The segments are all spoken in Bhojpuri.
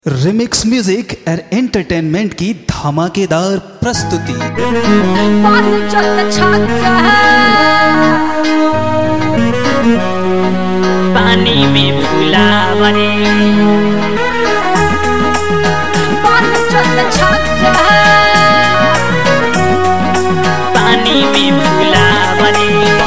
रिमिक्स म्यूजिक एंड एंटरटेनमेंट की धमाकेदार प्रस्तुति पंचत छक्का पानी में फुलावरे पंचत छक्का पानी में फुलावरे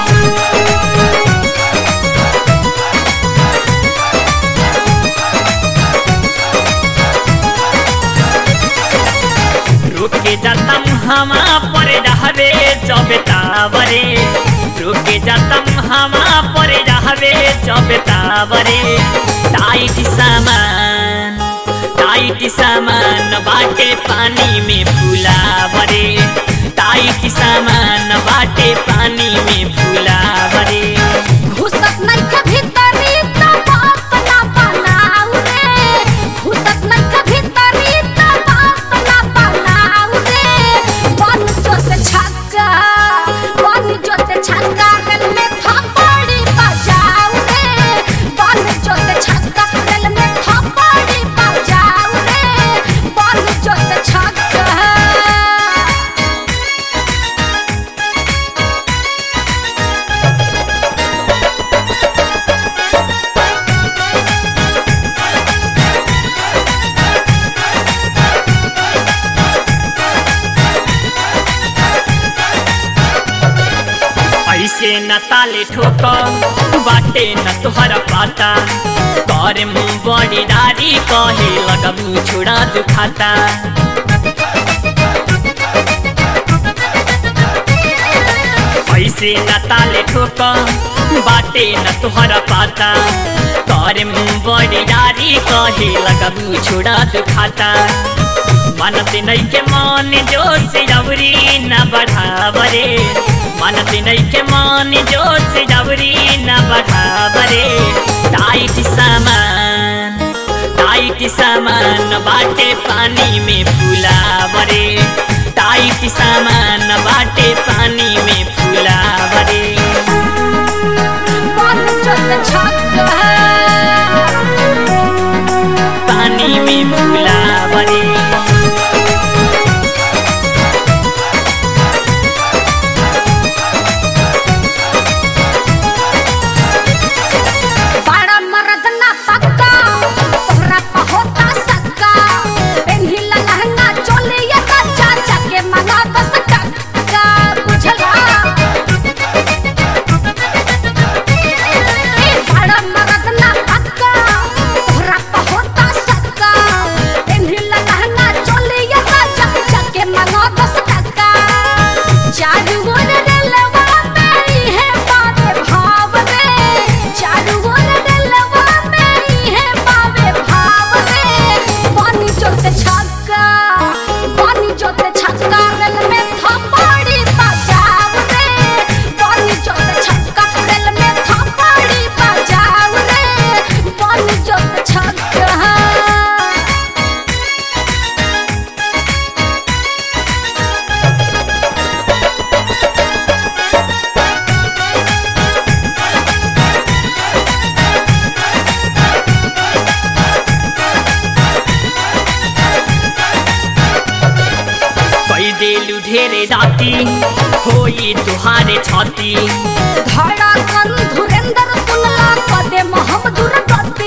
रुके जातम हमा पर रहवे चबेतावरे रुके जातम हमा पर रहवे चबेतावरे टाइट सामान टाइट सामान बाटे पानी में फुलावरे टाइट सामान बाटे पानी में फुलावरे घुसत नहीं के भीतरी तो बाप ना बनाऊ रे घुसत नहीं के भीतरी तो बाप ना बनाऊ रे बन जोते छक्का बन जोते छक्का दिल में थप्पड़ी बजाऊ रे बन जोते छक्का दिल में थप्पड़ी बजाऊ रे बन जोते छक्का ऐसे न ताले ठोक बाटे न तोहरा पाता कर मुँह बड़ी दारी कहे लगबू छोड़ा दुखाता ऐसे न ताले ठोक बाटे न तोहरा पाता कर मुँह बड़ी दारी कहे लगबू छोड़ा दुखाता मनते नहीं के मन जो से जबरी न बढ़ावरे मनते नहीं के मन जो से जबरी न बढ़ावरे टाइट सामान टाइट सामान बाटे पानी में फुलावरे टाइट सामान बाटे पानी में फुलावरे बन जोते छक्का पानी में फुलावरे बड़ा मर्द ना पक्का तोहरा pa होता सक्का पेन्ही लहंगा चोली या चाचा के मना दस टक्का बुझला ए बड़ा मर्द ना पक्का तोहरा pa होता सक्का पेन्ही लहंगा चोली या चाचा के मना दस टक्का चारू ओर रेलवा मेरी है बाबे भाव रे चारू ओर रेलवा मेरी है बाबे भाव रे पानी जोते छक्का पानी जोते छक्का रेल में थप्पड़ी बजाव रे पानी जोते छक्का रेल में थप्पड़ी बजाव रे पानी जोते छक्का कई देलू ढेरे दाती होई तुहारे छाती धड़कन धुरेंद्र सुनला कदे मोहम्मदुर गति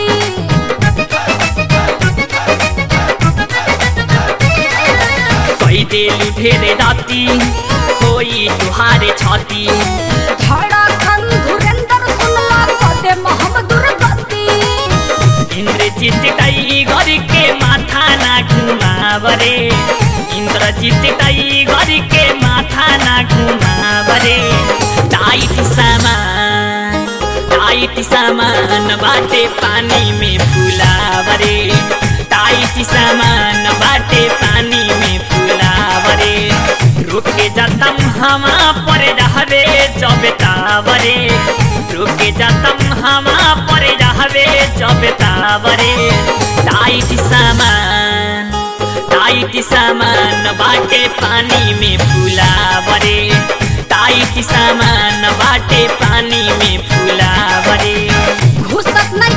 कई देलू ढेरे दाती होई तुहारे छाती धड़कन धुरेंद्र सुनला कदे मोहम्मदुर गति इंद्रजीत टाइगर के माथा ना घुमावरे इंद्रजीत टाइगर के माथा ना घुमावरे टाइट सामान टाइट सामान बाटे पानी में फुलावरे टाइट सामान बाटे पानी में फुलावरे रुके जातम हमा पर रहवे चबेतावरे रुके जातम हमा पर रहवे चबेतावरे टाइट सामान टाइट सामान बाटे पानी में फुलावरे टाइट सामान बाटे पानी में फुलावरे घुसत नहीं